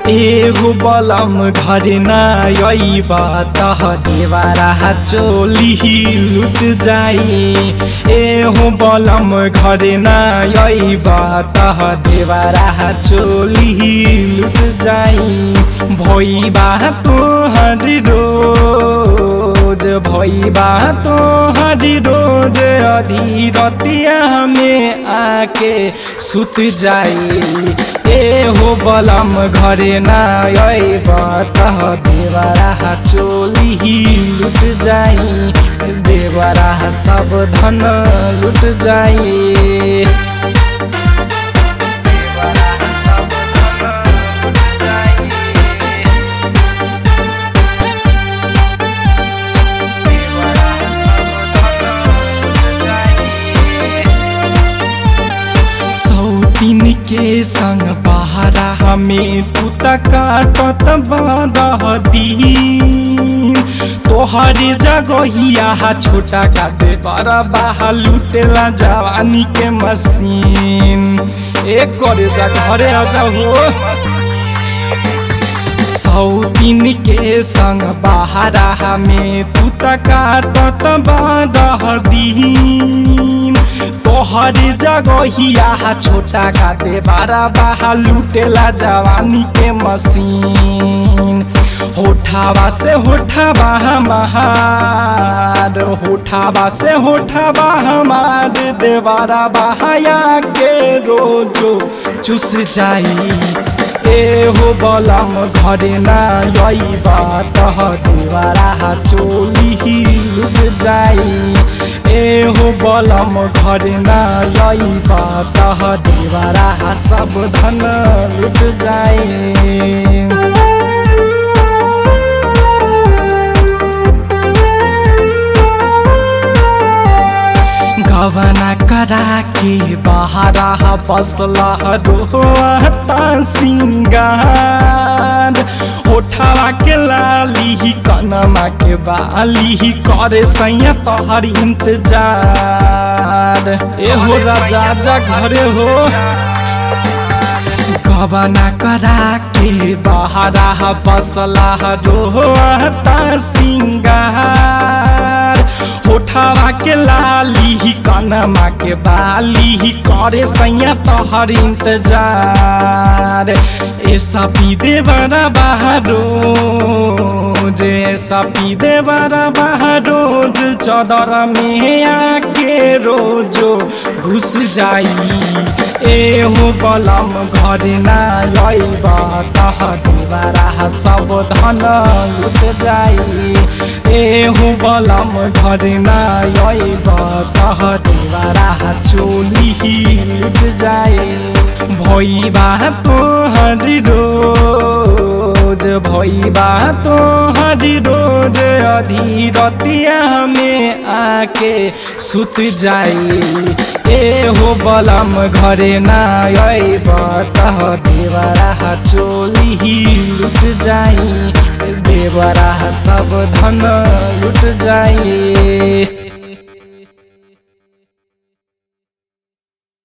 एगो बलम घर ना अइबा तह देवारा चोली लुट जाई एहो बलम घर ना अइबा तह देवारा चोली लुट जाई भइबा तोहर रोज भइबा तोहर रोज अधीरतिया में आके सुत जाई एहो बलम घरे ना अइब तह देवरा चोली लुट जाई देवरा सब धन लुट जाई देवरा सब धन लुट जाई देवरा सब धन लुट जाई सौतीन के संग बहरा हमें तू काटत दिन तोहर जगहिया छोटा का दे बड़ा बाहा लुटेला जवानी के मशीन एक करे जा घरे आ जाओ सौतीन के संग बहरा हमें तू काटत दिन तोहर जगहिया छोटा का दे बारा बाहा लुटेला जवानी के मशीन होठावा से होठावा हमार होठावा से होठावा हमार देवारा बहाया के रोजो चुस जाई एहो बलम घरे ना अइबा तह देवारा चोली लुट जाई एहो बलम घरे ना अइबा तह देवारा सब धन लुट जाई गवना करा के बहरा बसला रोता सिंगार ओठावा के लाली कनमा के बाली करे सैया तोहर इंतजार एहो राजा जा घरे हो गबना करा के बहरा बसला रोता सिंगार होठावा के लाली कनमा के बाली करे सैया तोहर इंतजार ऐसा पीदे बड़ा बहारो जे ऐसा पीदे बड़ा बहारो चदर में आके रोजो घुस जाई एहो बलम घरे ना अइब तह देवारा सब धन लुट जाई एहो बलम घरे ना अइब तह देवारा चोली लुट जाई भइबा तोहर रोज भइबा तोहर रोज अधीरतिया में आके सुत जाई एहो बलम घरे ना अइब तह देवरा चोली लुट जाई देवरा सब धन लुट जाई